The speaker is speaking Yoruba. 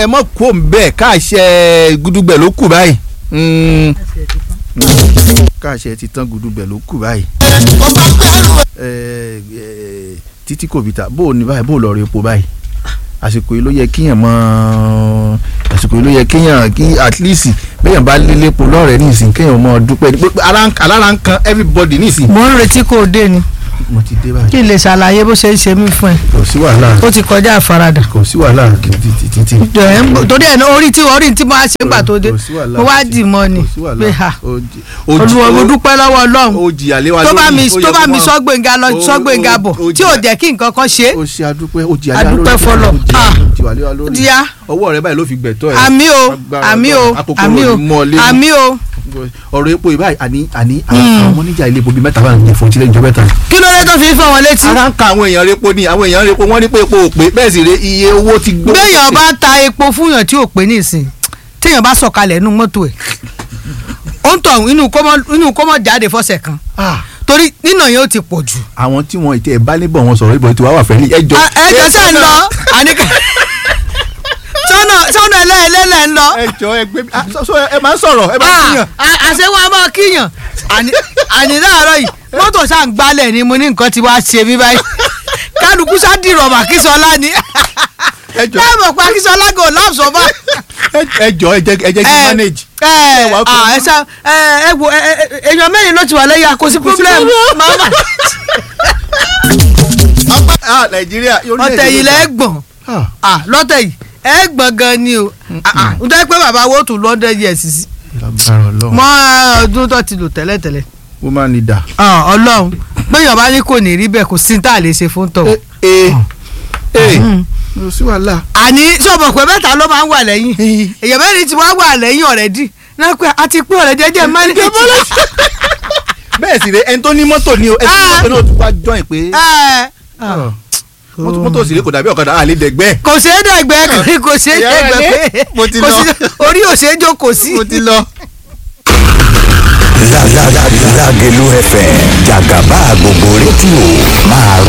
ẹ mọ̀ kó ń bẹ́ẹ̀ káàṣẹ gudugbẹ̀ ló kù báyìí. Mm. káàṣẹ ti tán gudugbẹ̀ ló kù báyìí. Ẹ, ẹ, títí kò bìtà bó o ní báyìí bó o lọ rí epo báyìí àsìkò yìí ló yẹ kíyàn mọ àsìkò yìí ló yẹ kíyàn kí at least bẹ́yàn bá lé lépo lọ́rẹ̀ẹ́ nísìnyí kéèyàn mọ dúpẹ́ pé ara ń- alára ń kan everybody nísìnyí. mo ń retí kó o dé ni mo ti dé báyìí kí n lè ṣàlàyé bó ṣe ń ṣe mí fún ẹ kò sí wàhálà ó ti kọjá àfaradà kò sí wàhálà títí. Ẹ̀ ń- torí ẹ̀ náà orí tí orí tí mo á ṣe ń gbà tó dé Kò sí wàhálà mo wá títí. dì mọ́ ni Kò sí wàhálà. pé ha Ó jí- ó jí- olúwa mo ó- dúpẹ́ lọ́wọ́ ọlọ́run ó jìyà lé wa tó bá lórí, mi ó yẹ tó bá kó mi máa- sọ́gbẹ̀ngà lọ ó- sọ́gbẹ̀ngà ó- bọ̀ ó tí ò jìyà- jẹ́ kí nǹkan kan ṣe ó ṣe adúpẹ́ ó jìyà lé wa Adúpẹ́ lórí, fọlọ́. ó jìyà- Ah. ó jìyà lé wa lórí. díá ọwọ́ rẹ báyìí ló fi gbẹ̀tọ́ ẹ̀ àmì o Agbára àmì o Ọlọ́run. Akòkòrò àmì o ò ní mọ́ ọ lé. àmì o ọ̀rọ̀ epo ìbáyìí àní àní àwọn oníjà ilé epo bíi mẹ́ta bá ń jẹ fún ìtìlẹ̀ ìjọba ẹ̀ta. kí ló dé tó fi ń fọ́ wọn létí ara ń ka àwọn èèyàn repo ni àwọn èèyàn repo wọ́n ní pé epo ò pé bẹ́ẹ̀ sì rè iye owó ti gbó. béèyàn bá ta epo fúnyàn tí ò pé nísìn téèyàn bá sọ̀kalẹ̀ inú mọ́tò ẹ̀ ó ń tọ̀ inú kọ́mọ inú kọ́mọ jáde fọ́sẹ̀ kan Ah, torí nínà yẹn ó ti pọ̀ jù. àwọn tí wọn ìtẹ̀ bá níbọ̀ wọn sọ̀rọ̀ ìbọn tí wàá wà fẹ́ ní ẹjọ́. ẹjọ́ sẹ́ ń lọ àníkà sọ́nà sọ́nà ẹlẹ́ẹ̀lẹ́lẹ̀ ń lọ. ẹjọ́ ẹgbẹ́ ah, sọ- sọ ẹ máa ń sọ̀rọ̀ ẹ máa ń kíyàn. àṣewọ́n a máa kíyàn àní àní láàárọ̀ yìí mọ́tò ṣáà ń gbálẹ̀ ni mo ní nǹkan ti wá ṣe mí báyìí kálukú ṣáà dìrọ̀ mà kíṣọlá ni ẹjọ́ láàmú pa kíṣọlá gò láàbùsọ̀ bá. ẹjọ́ ẹ jẹ́ ẹ jẹ́ kí n manage. ẹ wà á kó- ẹ ṣá ẹ ẹ wo ẹ ẹ èèyàn mẹ́rin ló ti wà lẹ́yìn àkóso problem mama ah nàìjíríà yóò ní ọ̀tẹ̀ yìí lẹ́gbọ̀n Ah, ah lọ́tẹ̀ yìí ẹ gbọ̀n gan ni o ah ah n tẹ́ pé bàbá wo tún lọ́dẹ̀ yẹ̀ sí sí lágbára Ọlọ́run. mọ́ ọdún tó ti lò tẹ́lẹ̀tẹ́lẹ̀ woman leader. ah ọlọ́run péyàn bá ní kò ní rí bẹ́ẹ̀ kò sí ní tá a lè ṣe fún tọ̀. ee ee Mm. kò sí wàhálà. àní sọ̀bọ̀ pé mẹ́ta ló máa ń wà lẹ́yìn èèyàn mẹ́rin ti wá wà lẹ́yìn ọ̀rẹ́dì náà pé a ti pín ọ̀rẹ́ jẹ́jẹ́ mẹ́rin bẹ́ẹ̀ sì rẹ ẹni tó ní mọ́tò ni o ẹni tó ní mọ́tò náà tún wá join pé. mọ́tò mọ́tò sì rẹ kò dàbí ọ̀kadà àlè dẹ̀gbẹ́. kò ṣeé dẹ̀gbẹ́ kò ṣeé Ìyá dẹ̀gbẹ́ rẹ̀ pé mo ti kò lọ. sí- orí ò ṣeé jókòó sí. mo ti lọ. Lágẹ̀lú FM jàgàbá gbogbo rédíò máa